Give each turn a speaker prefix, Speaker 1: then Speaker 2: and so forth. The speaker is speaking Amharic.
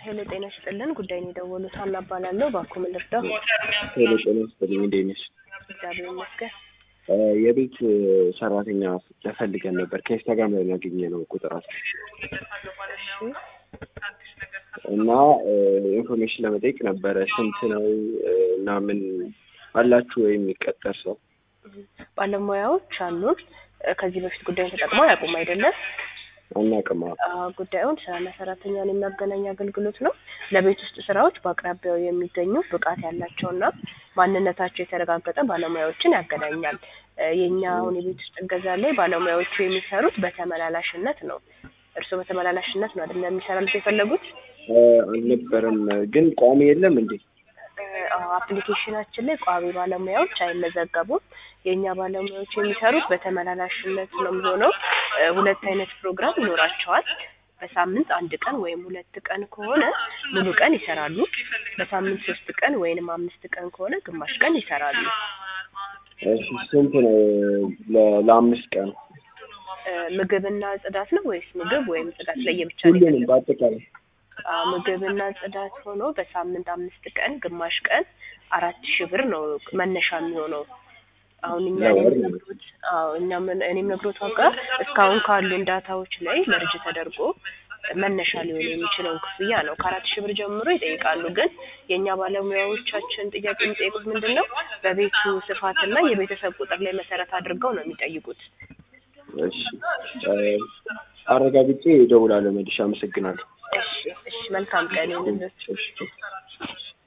Speaker 1: ሄሎ ጤና ይስጥልን። ጉዳይ ነው የደወሉት። ሀና እባላለሁ። እባክዎ ምን ልርዳው?
Speaker 2: ሄሎ ጤና ይስጥልኝ እንዴት ነሽ?
Speaker 1: እግዚአብሔር ይመስገን።
Speaker 2: እ የቤት ሰራተኛ ፈልገን ነበር ከኢንስታግራም ላይ ያገኘ ነው ቁጥራችሁ
Speaker 1: እሺ
Speaker 2: እና ኢንፎርሜሽን ለመጠየቅ ነበረ። ስንት ነው እ እና ምን አላችሁ ወይ የሚቀጠር ሰው?
Speaker 1: ባለሙያዎች አሉን። እ ከዚህ በፊት ጉዳዩን ተጠቅመው አያውቁም አይደለም?
Speaker 2: አናውቅም። አዎ።
Speaker 1: አ፣ ጉዳዩን ስራና ሰራተኛን የሚያገናኝ አገልግሎት ነው። ለቤት ውስጥ ስራዎች በአቅራቢያው የሚገኙ ብቃት ያላቸውና ማንነታቸው የተረጋገጠ ባለሙያዎችን ያገናኛል። እ የእኛ አሁን የቤት ውስጥ እገዛ ላይ ባለሙያዎቹ የሚሰሩት በተመላላሽነት ነው። እርስዎ በተመላላሽነት ነው አይደለም የሚሰራሉት የፈለጉት?
Speaker 2: እ አልነበረም ግን ቋሚ የለም እንዴ?
Speaker 1: እ አዎ፣ አፕሊኬሽናችን ላይ ቋሚ ባለሙያዎች አይመዘገቡም። የእኛ ባለሙያዎች የሚሰሩት በተመላላሽነት ነው የሚሆነው። እ ሁለት አይነት ፕሮግራም ይኖራቸዋል። በሳምንት አንድ ቀን ወይም ሁለት ቀን ከሆነ ሙሉ ቀን ይሰራሉ። በሳምንት ሶስት ቀን ወይንም አምስት ቀን ከሆነ ግማሽ ቀን ይሰራሉ።
Speaker 2: እሺ ስንት ነው ለ- ለአምስት ቀን?
Speaker 1: እ ምግብና ጽዳት ነው ወይስ ምግብ ወይም ጽዳት ለየብቻ ነው
Speaker 2: ሁሉንም
Speaker 1: የፈለጉት?
Speaker 2: በአጠቃላይ
Speaker 1: አዎ፣ ምግብና ጽዳት ሆኖ በሳምንት አምስት ቀን ግማሽ ቀን አራት ሺህ ብር ነው መነሻ የሚሆነው። አሁን እኛ
Speaker 2: ለወር
Speaker 1: እኔም ነግሮት አዎ እኛ ምን እኔም ነግሮት ዋጋ እስካሁን ካሉን ዳታዎች ላይ መርጅ ተደርጎ መነሻ ሊሆን የሚችለውን ክፍያ ነው። ከአራት ሺህ ብር ጀምሮ ይጠይቃሉ። ግን የእኛ ባለሙያዎቻችን ጥያቄ የሚጠይቁት ምንድን ነው? በቤቱ ስፋትና የቤተሰብ ቁጥር ላይ መሰረት አድርገው ነው የሚጠይቁት።
Speaker 2: እሺ እ አረጋግጬ እደውላለሁ መልሼ። አመሰግናለሁ።
Speaker 1: እሺ እሺ፣ መልካም ቀን ይሁንልዎት።
Speaker 2: እሺ